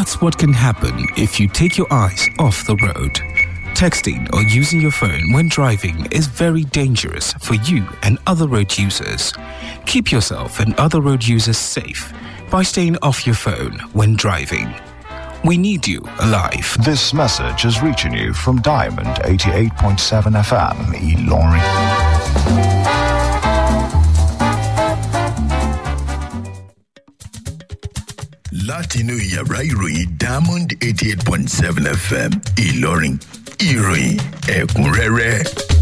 That's what can happen if you take your eyes off the road. Texting or using your phone when driving is very dangerous for you and other road users. Keep yourself and other road users safe by staying off your phone when driving. We need you alive. This message is reaching you from Diamond 88.7 FM, Eloring. látinú yàrá ìròyìn diamond eighty eight point seven fm ìlọrin ìròyìn ẹ̀kúnrẹ́rẹ́.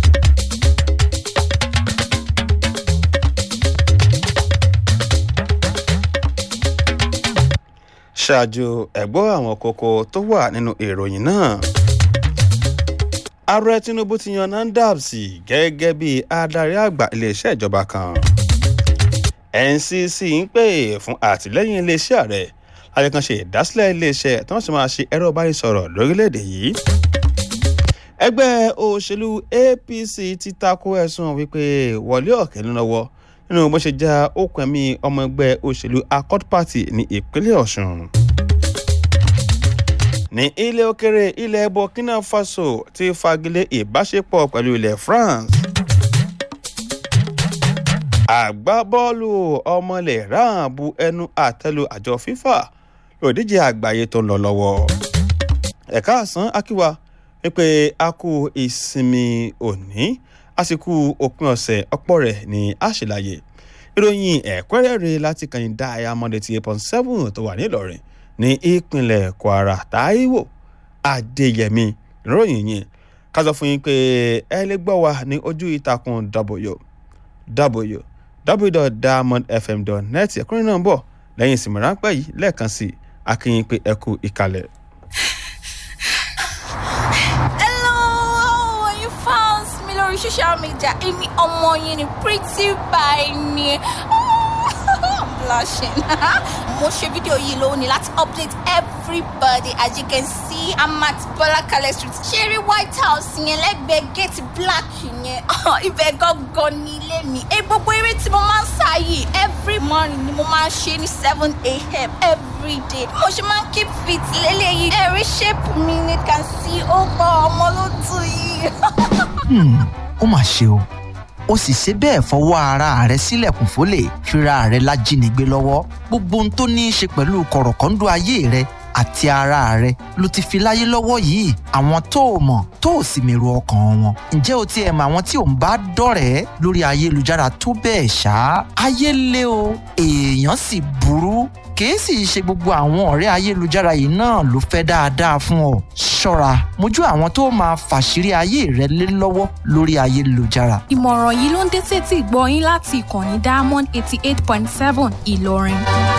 ṣáájú ẹ̀gbọ́n àwọn kókó tó wà nínú ìròyìn náà ààrẹ tinubu ti yan nandabs gẹ́gẹ́ bí adarí àgbà iléeṣẹ́ ìjọba kan ncc ń pè fún àtìlẹ́yìn iléeṣẹ́ ààrẹ láti kan ṣe ìdásílẹ̀ iléeṣẹ́ tí wọ́n sì máa ṣe ẹ̀rọ ìbánisọ̀rọ̀ lórílẹ̀‐èdè yìí ẹgbẹ́ òṣèlú apc ti tako ẹ̀sùn wípé wọlé ọ̀kẹ́ ló lọ́wọ́ nínú bó ṣe já okùn ẹ̀mí ọmọ ẹgbẹ́ òṣèlú accord party ní ìpínlẹ̀ ọ̀sùn ní ilé òkèrè ilẹ̀ burkina faso ti fagilé ìbáṣepọ̀ pẹ̀lú ilẹ̀ france àgbábọ́ọ̀lù ọmọlẹ̀ ráàn bu ẹnu àtẹ́lu àjọ fifa lòdíje àgbáyé tó ń lọ lọ́wọ́ ẹ̀ka àsán akíwa wípé a kú ìsinmi òní àsìkò òpin ọ̀sẹ̀ ọ̀pọ̀ rẹ̀ ní àṣìláyè ìròyìn ẹ̀kúnrẹ́rẹ́ láti kàn dá ayamọ́dé ti eight point seven tó wà nílọrin ní ìpínlẹ̀ kwara taiwo adéyẹmí ìròyìn yẹn ká sọ fún yín pé ẹ lè gbọ́ wa ní ojú ìtàkùn w w www.diamondfm.net ẹ̀kúnrẹ́ náà ń bọ̀ lẹ́yìn ìsinmi ráńpẹ́ yìí lẹ́ẹ̀kan sí i akínyìn pé ẹ kú ìkàlẹ̀. Hello, you found me lórí social media. Èmi ọmọ yín ni pretty by ni. I'm blushing. Mo ṣe fídíò yìí lónìí láti update everybody as you can see I'm at Bọ́lákalẹ̀ street. Ṣeré White House yẹn lẹ́gbẹ̀ẹ́ gate black yẹn. Ibẹ̀ gangan ní ilé mi. Ẹ gbogbo eré tí mo máa ń sá yìí every morning ni mo máa ń ṣe ní seven a.m. every day. Mo ṣe máa ń keep fit lélẹ́yìí. Ẹ̀rí shape mi ni can see ó gbọ́ ọmọ ló tù yìí. ó mà ṣe o ó sì ṣe bẹ́ẹ̀ fọwọ́ ara rẹ̀ sílẹ̀kùn fólè fira rẹ̀ lájínigbé lọ́wọ́ gbogbo ohun tó ní í ṣe pẹ̀lú kọ̀rọ̀kọ́ńdọ́ ayé rẹ̀ àti ara rẹ̀ ló ti fi láyé lọ́wọ́ yìí àwọn tó o mọ̀ tó o sì mèrò ọkàn wọn ǹjẹ́ o tiẹ̀ mọ àwọn tí ò ń bá dọ̀rẹ́ lórí ayélujára tó bẹ́ẹ̀ ṣá ayé lé o èèyàn sì burú kìí sì ṣe gbogbo àwọn ọ̀rẹ́ ayélujára yìí náà ló fẹ́ dáadáa fún ọ ṣọ́ra mójú àwọn tó máa fàṣírí ayé rẹ lé lọ́wọ́ lórí ayélujára ìmọ̀ràn yìí ló ń dé sétí ìgbọ́ yín láti ìkànnì diamond eighty eight point seven ìlọrin.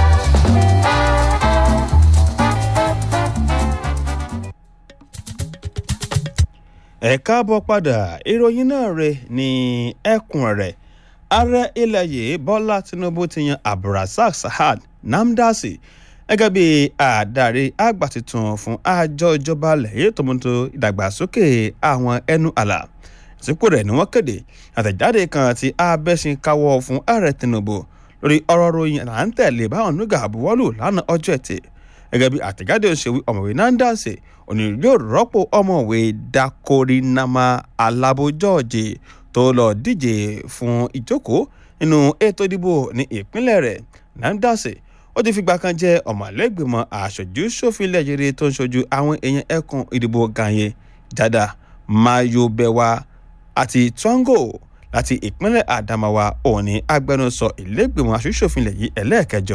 ẹ káàbọ̀ padà ìròyìn náà rè ní ẹkùn rẹ̀ ààrẹ ilẹ̀ yìí bọ́lá tinubu ti yan abdulrasaq sahad namdasi gẹ́gẹ́ bí àdarí àgbà tuntun fún àjọ ìjọba lẹ́yìn tòmọ́tò ìdàgbàsókè àwọn ẹnu àlà ìsìnkú rẹ̀ ni wọ́n kéde àtẹ̀jáde kan tí abẹ́sìn káwọ́ fún ààrẹ tinubu lórí ọ̀rọ̀ ròyìn à ń tẹ̀lé báwọn nígbà buwọ́lù lánàá ọjọ́ ẹtì gẹ́gẹ́ bí àtẹ̀jáde òṣèwé ọ̀mọ̀wé nandasi òní yóò rọ́pò ọ̀mọ̀wé dakorinama alabo george tó lọ díje fún ìjókòó nínú ètò ìdìbò ní ìpínlẹ̀ rẹ̀ nandasi ó ti fìgbà kan jẹ́ ọ̀mọ̀lẹ́gbẹ̀mọ aṣojú ṣòfin lẹ́yẹrẹ tó ń ṣojú àwọn èèyàn ẹkùn ìdìbò ganye jada mayobewa àti twango láti ìpínlẹ̀ adamawa òní agbẹnusọ ìlẹ́gbẹ̀mọ aṣojú-ṣòfin lẹ́yìn ẹlẹ́ẹ̀kẹjọ.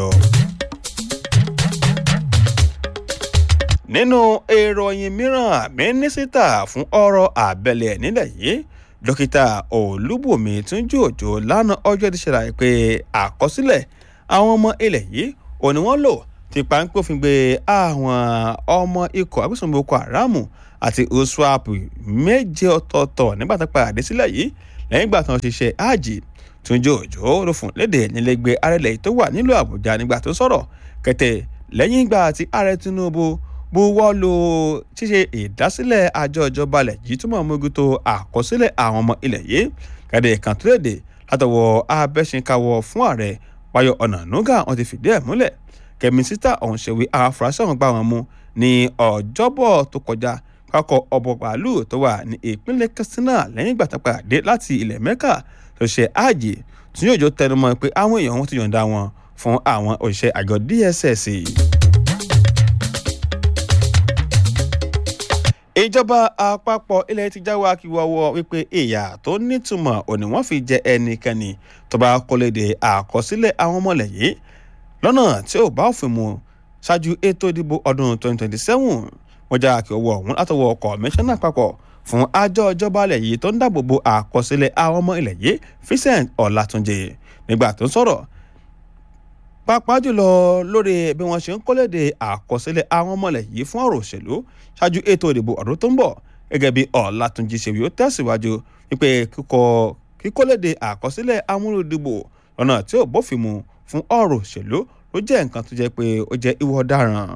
nínú ìròyìn mìíràn mínísítà fún ọ̀rọ̀ àbẹ̀lẹ̀ nílẹ̀ yìí dókítà olúbùnmi túnjú òjò lánàá ọjọ́ ti ṣàlàyé pé àkọsílẹ̀ àwọn ọmọ ilẹ̀ yìí ò ní wọ́n lò ti páńpófin gbé àwọn ọmọ ikọ̀ agbésùnmọ̀ boko haram àti oswap méje ọ̀tọ̀ọ̀tọ̀ nígbà tó padà dé sílẹ̀ yìí lẹ́yìn ìgbà tó ń ṣiṣẹ́ áàjì túnjú òjò ló fún léde nílẹ̀gbẹ́ arẹlẹ̀ tó wà nílùú àbújá nígbà tó sọ̀rọ̀ kẹtẹ lẹ́yìn ìgbà tí ààrẹ tinubu buwọ́ lu ṣíṣe ìdásílẹ̀ àjọ ìjọba ilẹ̀ yìí túmọ̀ mójútó àkọsílẹ̀ àwọn ọmọ ilẹ̀ yìí kàdé kan tó léde látọwọ́ abẹ́sìnkáwọ́ fún ààrẹ wáyọ ọ̀nà nùgà wọn ti fìdí ẹ̀ múlẹ̀ kẹ́mísítà ọ̀hún ṣèwé àwọn afurasí ọ̀hún gbà wọ́n mú ní ọjọ́bọ̀ tó kọjá pákọ̀ ọ̀bọ̀ bàálù tó wà ní ìpínlẹ̀ katsina lẹ́yìn ìgbà tó padà dé láti ilẹ̀ mẹ́kà tó ṣe ààjì tí yóò jó tẹnumọ́ pé àwọn èèyàn wọn ti yọ̀ǹda wọn fún àwọn òṣìṣẹ́ àjọ dss. ìjọba àpapọ̀ ilẹ̀ ti jáwé akíwọ́wọ́ wípé ìyà tó nítumọ̀ òní wọ́n fi jẹ ẹnikẹ́ni tó bá kọ́lédè àkọsílẹ̀ àwọn ọmọlẹ̀ yìí lọ́nà tí ò bá òfin mu ṣáájú ètò ìdìbò ọdún 2027 wọ́n já akíwọ́wọ́ ọ̀hún látọwọ́ kọmíṣánná àpapọ̀ fún àjọ ìjọba ilẹ̀ yìí tó ń dáàbò bo àkọsílẹ̀ àwọn ọmọ ilẹ̀ yìí Vincent Ọlátúnjì nígbà tó ń sọ̀rọ̀ pàápàá jùlọ lórí bí wọ́n ṣe ń kọ́lédè àkọsílẹ̀ àwọn ọmọlẹ̀ yìí fún ọ̀rọ̀ òṣèlú ṣáájú ètò ìdìbò ọdún tó ń bọ̀ gẹ́gẹ́ bí ọ̀làtúnjì ṣèwé ó tẹ̀síwájú wípé kíkọ kíkọ́lédè àkọsílẹ̀ amúlòdìbò lọ́nà tí ò bófin mu fún ọ̀rọ̀ òṣèlú ló jẹ́ nǹkan tó jẹ́ pé ó jẹ́ ìwọ ọ̀daràn.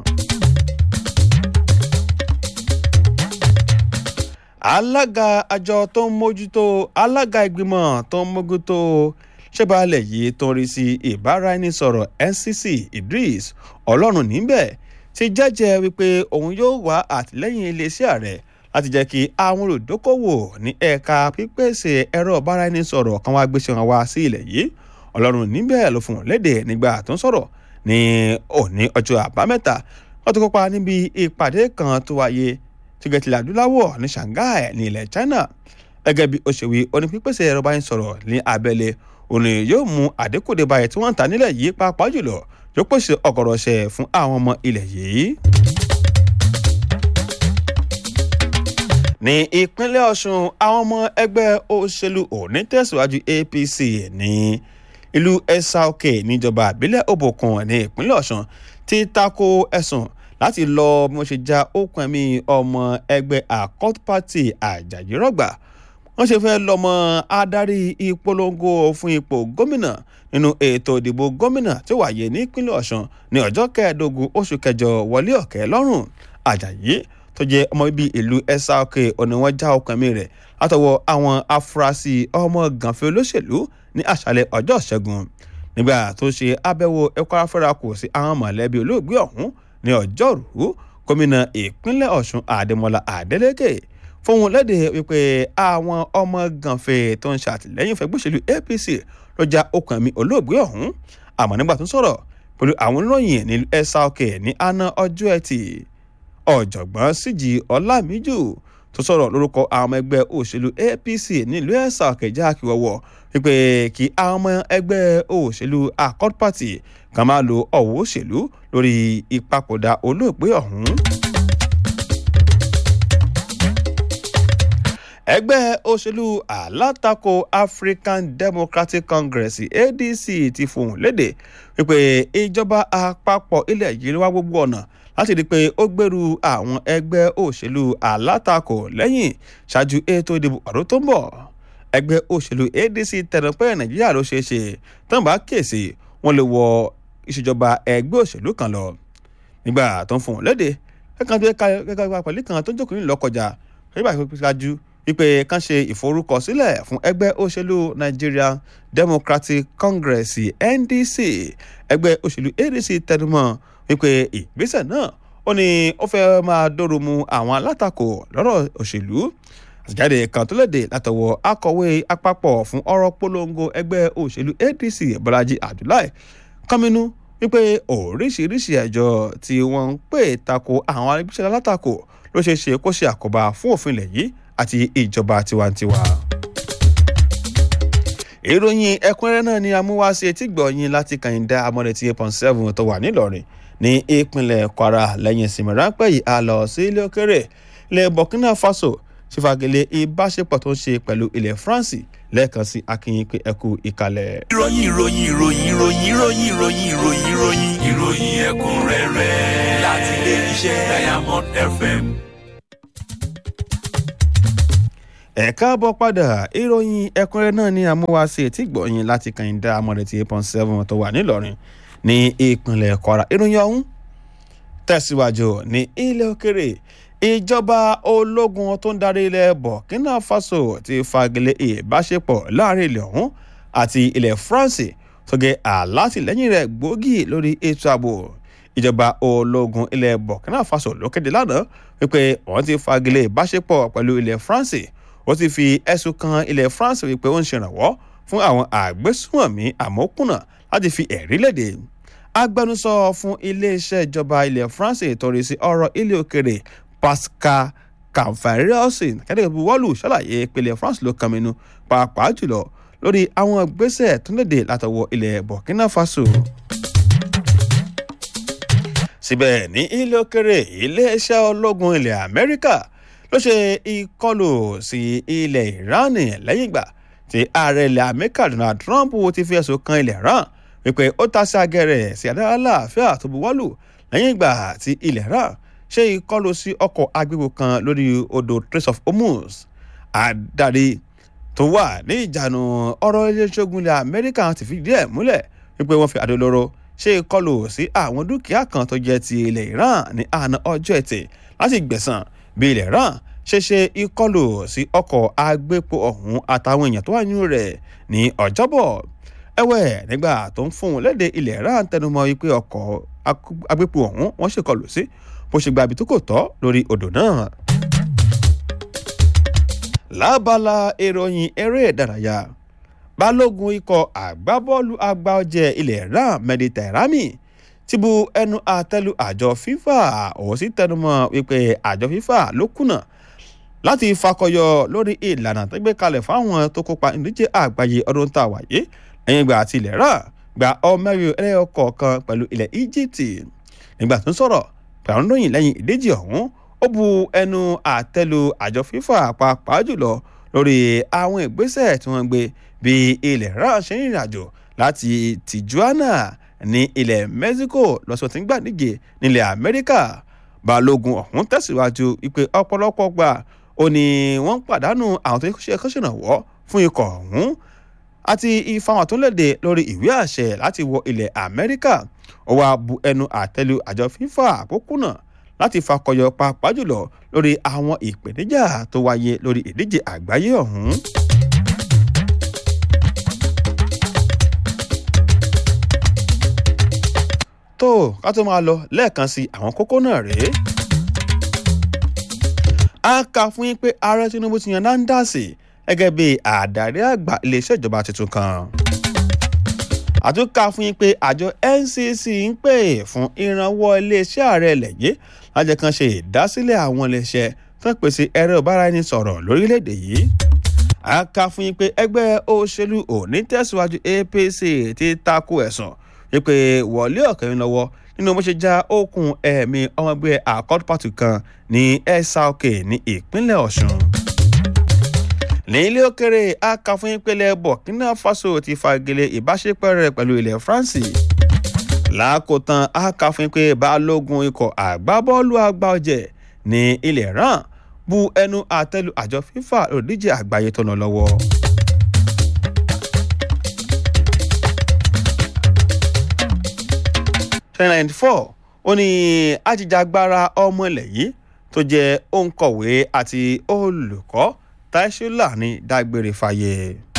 alága àjọ tó ń mójútó alága ìgbìmọ̀ tó ń mójútó ṣẹ́balẹ̀ yìí tó ń rí sí ìbáraẹnisọ̀rọ̀ NCC Idris ọlọ́run níbẹ̀ ti jẹ́jẹ́ wípé òun yóò wá àtìlẹ́yìn iléeṣẹ́ ààrẹ láti jẹ́ kí àwọn olùdókòwò ní ẹ̀ka pípèsè ẹ̀rọ ìbáraẹnisọ̀rọ̀ kan wá gbéṣẹ́ wọn wá sí ilẹ̀ yìí ọlọ́run níbẹ̀ ló fún un léde nígbà tó ń sọ̀rọ̀ ní òní ọjọ́ àbámẹ́ta wọ́n ti kópa níbi ìpàdé kan tó wáyé tìgẹ̀tìlẹ̀ adúláwọ̀ ní Shanghai ní ilẹ̀ China gẹ́gẹ́ bí ó ṣe wí oní pípèsè ẹ̀rọ ìbáraẹnisọ̀rọ̀ ní abẹ́lé òun yóò mú àdínkù dé báyìí tí wọ́n ń ta nílẹ̀ yìí pàápàá jùlọ yóò pèsè ọ̀gọ̀rọ̀ ṣẹ fún àwọn ọmọ ilẹ̀ yìí. ní ìpínlẹ̀ Ọ̀ṣun àwọn ọmọ ẹgbẹ́ òṣèlú òní tẹ̀síwájú APC ní ìlú Ẹ̀sà-Òkè níjọba àbílẹ̀ Òbòkun ní ìpínlẹ̀ Ọ̀ṣun ti tako ẹ̀sùn láti lọ bí wọ́n ṣe já okùn ẹ̀mí ọmọ ẹgbẹ́ Accord Party Àjàyí Rọ̀gbà wọ́n ṣe fẹ́ lọ́mọ adarí ìpolongo fún ipò gómìnà nínú ètò ìdìbò gómìnà tí ó wáyé nípínlẹ̀ Ọ̀ṣun ní ọjọ́ kẹẹ̀ẹ́dógún oṣù kẹjọ wọlé ọ̀kẹ́ lọ́rùn Àjàyí tó jẹ́ ọmọ bíbí ìlú Ẹ̀sà-Òkè òní wọ́n já okùn ẹ̀mí rẹ̀ látọwọ́ àwọn afurasí ọmọ gànfẹ́ olóṣèlú ní àṣálẹ́ ọjọ́ ìṣẹ́gun nígbà tó ṣe àbẹ̀wò ẹ̀kọ́ afẹ́rakù sí àwọn mọ̀lẹ́bí olóògbé ọ̀hún ní ọjọ́rùú gómìnà ìpínlẹ̀ Ọ̀ṣun Adémọ́lá Adélékè fóun léde wípé àwọn ọmọ gànfẹ́ tó ń ṣàtìlẹ́yìn fẹ́ gbóṣèlú APC ló já okùn ẹ̀mí olóògbé ọ̀hún àmọ́ nígbà tó ń sọ̀rọ̀ pẹ̀lú àwọn oníròyìn ní Ẹ̀sà-Òkè ní àná ọjọ́ ẹtì ọ̀jọ̀gbọ́n Síjì Ọlámíjù tó sọ̀rọ̀ lórúkọ àwọn ọmọ ẹgbẹ́ òṣèlú APC nílùú Ẹ̀sà-Òkè jákèwọ̀wọ̀ wípé kí àwọn ọmọ ẹgbẹ́ òṣèlú Accord Party kan máa lo ọ̀wọ́ òṣèlú lórí ìpapòdà olóògbé ọ̀hún. ẹgbẹ́ òṣèlú alátakò African Democratic Congress ADC ti fohùn léde wípé ìjọba àpapọ̀ ilẹ̀ yìí wá gbogbo ọ̀nà láti rí i pé ó gbèrú àwọn ẹgbẹ́ òṣèlú alátakò lẹ́yìn ṣáájú ètò ìdìbò ọdún tó ń bọ̀ ẹgbẹ́ òṣèlú ADC tẹnu pé Nàìjíríà ló ṣeé ṣe tán bá kíyèsí wọn lè wọ ìṣèjọba ẹgbẹ́ òṣèlú kan lọ nígbà tó ń fohùn léde kẹ́kàn tó kẹ́kàn pẹ̀lú kan tó ń jókòó nílùú ọkọjà nígbà tó ṣáájú wípé kán ṣe ìforúkọsílẹ̀ fún ẹgbẹ́ òṣèlú Nigeria Democratic Congress NDC ẹgbẹ́ òṣèlú ADC tẹnumọ́ wípé ìgbésẹ̀ náà ó ní ó fẹ́ máa dóoru mu àwọn alátakò lọ́rọ̀ òṣèlú àtẹ̀jáde kan tó léde látọwọ́ akọ̀wé àpapọ̀ fún ọ̀rọ̀ polongo ẹgbẹ́ òṣèlú ADC Bọ́lájí Abdullahi kọ́mínú wípé oríṣiríṣi ẹjọ́ tí wọ́n ń pè tako àwọn arígbésẹ̀ alátakò ló ṣeé ṣe kó ṣe àkóbá fún òfin ilẹ̀ yìí àti ìjọba tiwantiwa. ìròyìn ẹ̀kúnrẹ́rẹ́ náà ni amúwáṣe tí gbọ̀nyìn láti kàyìndá amọ̀rẹ̀ tí eight point seven tó wà nílọrin ní ìpínlẹ̀ Kwara lẹ́yìn ìsinmi ráńpẹ́ yìí a lọ sí ilé òkèrè ilẹ̀ Burkina Faso ṣèfàgẹ́lẹ̀ ìbáṣepọ̀ tó ń ṣe pẹ̀lú ilẹ̀ France lẹ́ẹ̀kan sí akínyìn pé ẹkú ìkàlẹ̀. ìròyìn ìròyìn ìròyìn ìròyìn ìròyìn ìròyìn ìròyìn ìròyìn ìròyìn ẹ̀kúnrẹ́rẹ́ láti ilé iṣẹ́ Diamond FM. ẹ káàbọ̀ padà ìròyìn ẹ̀kúnrẹ́rẹ́ náà ní amúwáṣe tí gbọ̀nyìn láti kàyìndá amọ̀rẹ̀ tí eight point seven tó wà nílọrin ní ìpínlẹ̀ Kwara ìròyìn ọ̀hún tẹ̀síwájú ní ilẹ̀ òkèrè ìjọba ológun tó ń darí ilẹ̀ Burkina Faso ti fagilé ìbáṣepọ̀ láàrin ilẹ̀ ọ̀hún àti ilẹ̀ France tó gé àlátìlẹ́yìn rẹ̀ gbòógì lórí ètò ààbò ìjọba ológun ilẹ̀ burkina faso ló kéde lánàá wípé wọ́n ti fagilé ìbáṣepọ̀ pẹ̀lú ilẹ̀ france ó ti fi ẹ̀sùn kan ilẹ̀ france wípé ó ń ṣèrànwọ́ fún àwọn àgbésùnmọ̀mí àmọ́kùnà láti fi ẹ̀rí léde agbẹnusọ fún iléeṣẹ́ ìjọba ilẹ̀ france ìtọ́rí sí ọ̀rọ̀ ilé òkèrè pascal kànfàríọ́sìn kẹ́lẹ́ buwọ́lù ṣàlàyé ìpínlẹ̀ france ló kan minú pàápàá jùlọ lórí àwọn gbèsè tó léde látọwọ́ ilẹ̀ burkina faso. síbẹ̀ ní ilé òkèrè iléeṣẹ́ ológun ilẹ̀ amẹ́ríkà ló ṣe ìkọlù sí ilẹ̀ iran lẹ́yìn ìgbà tí ààrẹ ilẹ̀ amẹ́ríkà donald trump ti fi ẹ̀sùn kan ilẹ̀ iran wípé ó ta sí agẹrẹ sí adára láàfíà tó buwọ́lù lẹ́yìn ìgbà tí ilẹ̀ iran ṣe ìkọlù sí ọkọ̀ agbégbò kan lórí odò trace of hormuz adarí tó wà ní ìjànù ọ̀rọ̀ iléeṣẹ́ ogun ilẹ̀ amẹ́ríkà ti fìdí ẹ̀ múlẹ̀ wípé wọ́n fi àdólóró ṣe ìkọlù sí àwọn dúkìá kan tó jẹ́ ti ilẹ̀ iran ní àná ọjọ́ ẹtì láti gbẹ̀sán bí ilẹ̀ iran ṣe ṣe ìkọlù sí ọkọ̀ agbépo ọ̀hún àtàwọn èèyàn tó wà nínú rẹ̀ ní ọjọ́bọ̀ ẹ̀wẹ̀ nígbà tó ń fún un léde ilẹ̀ iran tẹnumọ́ wípé ọkọ̀ agbépo ọ̀hún wọ́n ṣèkọlù sí bó ṣe gba ibi tó kò tọ́ lórí odò náà. lábala ìròyìn eré ìdárayá balógun ikọ̀ àgbábọ́ọ̀lù àgbà ọ̀jẹ̀ ilẹ̀ ram mediterami ti bu ẹnu àtẹ́lu àjọ fifa òun sì tẹnumọ́ wípé àjọ fifa ló kùnà láti fakọyọ lórí ìlànà tó gbé kalẹ̀ fáwọn tó kópa ìdíje àgbáyé ọdún tá a wáyé lẹ́yìn ìgbà àti ilẹ̀ rà gba ọmọrin ẹlẹ́yọ kọ̀ọ̀kan pẹ̀lú ilẹ̀ egypt nígbà tó ń sọ̀rọ̀ pẹ̀lú lóyìn lẹ́yìn ìdíje ọ̀hún ó bu ẹnu àtẹ́lu àjọ fifa pàápàá jùlọ lórí àwọn ìgbésẹ̀ tí wọ́n gbé bí ilẹ̀ rà ṣe ń rìnrìn àjò láti tijuana ní ilẹ̀ mexico lọ́sọ̀ tí ń gbà díje nílẹ̀ amẹ́ríkà balógun ọ̀hún tẹ̀síwájú wípé ọ̀pọ̀lọpọ̀ gbà ó ní wọ́n ń pàdánù àwọn tó ṣe kọ́ṣẹ̀nàwọ́ fún ikọ̀ ọ̀hún àti ìfahàn tó léde lórí ìwé àṣẹ láti wọ ilẹ̀ amẹ́ríkà ó wáá bu ẹnu àtẹ́lu àjọ fífà àpòkùnà láti fakọyọ pàápàá jùlọ lórí àwọn ìpèníjà tó wáyé lórí ìdíje àgbáyé ọ̀hún. tó ká tó máa lọ lẹ́ẹ̀kan sí àwọn kókó náà rèé a kà fún yín pé ààrẹ tinubu ti yan nandasi gẹ́gẹ́ bí àdarí àgbà iléeṣẹ́ ìjọba tuntun kan. àtúnkà fún yín pé àjọ ncc ń pè fún ìrànwọ́ iléeṣẹ́ ààrẹ lẹ́yìn lájẹ kan ṣe ìdásílẹ̀ àwọn iléeṣẹ́ tó ń pèsè ẹ̀rọ ìbáraẹnisọ̀rọ̀ lórílẹ̀‐èdè yìí. a kà fún yín pé ẹgbẹ́ òṣèlú òní tẹ̀síwájú apc ti takò ẹ̀sùn wípé wọlé ọ̀kẹ́rin lọ́wọ́ nínú bó ṣe já okùn ẹ̀mí ọmọgbẹ́ accord party kan ní ẹ̀sàókè ní ìpínlẹ̀ ọ̀ṣun. ní ilé òkèrè akàfún ìpínlẹ̀ burkina faso ti fagilé ìbáṣepọ̀ rẹ̀ pẹ̀lú ilẹ̀ france. lákòótán akàfún pé balógun ikọ̀ àgbábọ́ọ̀lù àgbà ọ̀jẹ̀ ní ilẹ̀ ràn bu ẹnu àtẹ́lu àjọ fifa òdíje àgbáyé tó lọ lọ́wọ́. ninety four ó ní ajijagbara ọmọ ilẹ̀ yìí tó jẹ́ òǹkọ̀wé àti olùkọ́ taishula ní dágbére fàyè.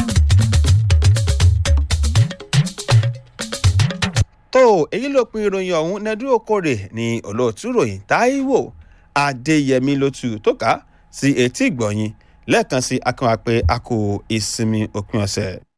tó èyí ló pin ìròyìn ọ̀hún nẹ́dú okòrè ní olóòtú ròyìn táíwò adéyẹmí lótú tó ká sí etí ìgbọ̀nyìn lẹ́ẹ̀kan sí akínwá pé a kò ìsinmi òpin ọ̀sẹ̀.